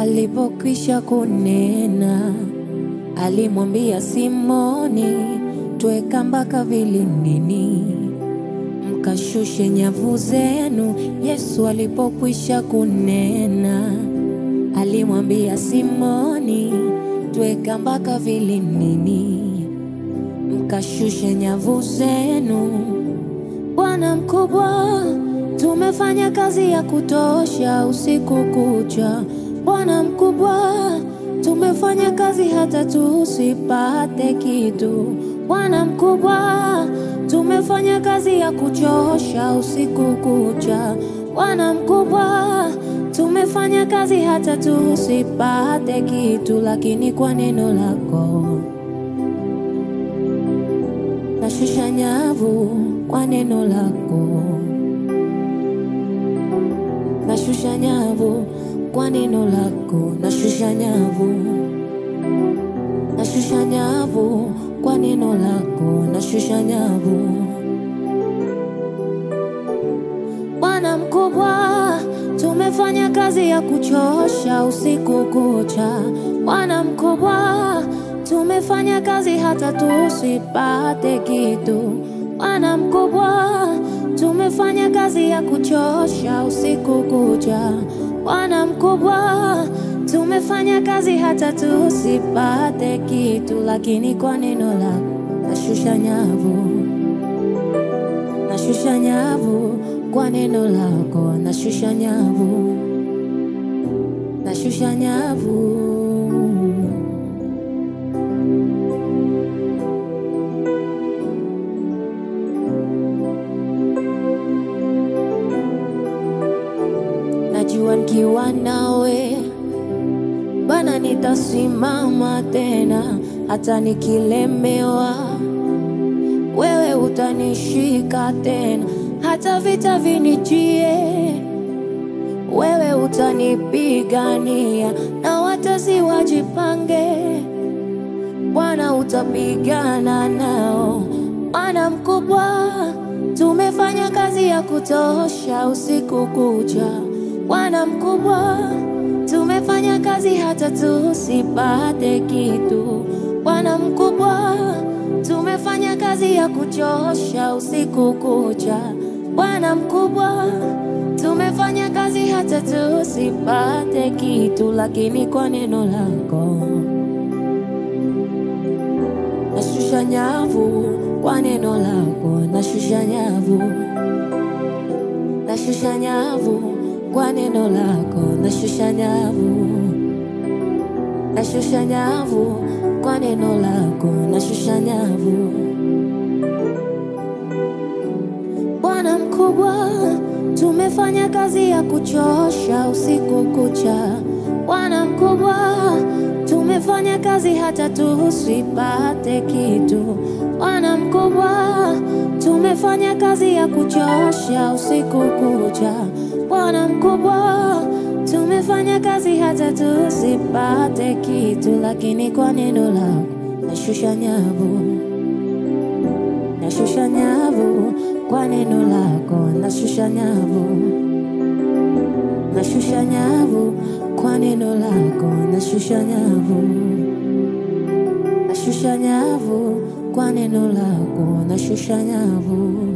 Alipokwisha kunena, alimwambia Simoni, tweka mpaka vilindini, mkashushe nyavu zenu. Yesu alipokwisha kunena, alimwambia Simoni, tweka mpaka vilindini, mkashushe nyavu zenu. Bwana mkubwa, tumefanya kazi ya kutosha usiku kucha. Bwana mkubwa, tumefanya kazi hata tusipate kitu. Bwana mkubwa, tumefanya kazi ya kuchosha usiku kucha. Bwana mkubwa, tumefanya kazi hata tusipate kitu, lakini kwa neno lako nashusha nyavu kwa neno lako, nashusha nyavu kwa neno lako, nashusha nyavu, nashusha nyavu kwa neno lako, nashusha nyavu. Bwana mkubwa, tumefanya kazi ya kuchosha usiku kucha. Bwana mkubwa, tumefanya kazi hata tusipate kitu. Bwana mkubwa, tumefanya kazi ya kuchosha usiku kucha. Bwana mkubwa, tumefanya kazi hata tusipate kitu, lakini kwa neno lako nashusha nyavu, nashusha nyavu kwa neno lako, nashusha nyavu, nashusha nyavu. Najua nikiwa nawe Bwana nitasimama tena, hata nikilemewa, wewe utanishika tena, hata vita vinijie, wewe utanipigania, na watesi wajipange, Bwana utapigana nao. Bwana mkubwa, tumefanya kazi ya kutosha usiku kucha. Bwana mkubwa, tumefanya kazi hata tusipate kitu. Bwana mkubwa, tumefanya kazi ya kuchosha usiku kucha. Bwana mkubwa, tumefanya kazi hata tusipate kitu, lakini kwa neno lako nashusha nyavu, kwa neno lako nashusha nyavu, nashusha nyavu kwa neno lako nashusha nyavu, nashusha nyavu kwa neno lako nashusha nyavu. Bwana mkubwa, tumefanya kazi ya kuchosha usiku kucha. Bwana mkubwa, tumefanya kazi hata tusipate kitu. Bwana mkubwa, tumefanya kazi ya kuchosha usiku kucha. Bwana mkubwa, tumefanya kazi hata tusipate kitu, lakini kwa neno lako nashusha nyavu, nashusha nyavu kwa neno lako, nashusha nyavu, nashusha nyavu kwa neno lako, nashusha nyavu, nashusha nyavu kwa neno lako, nashusha nyavu.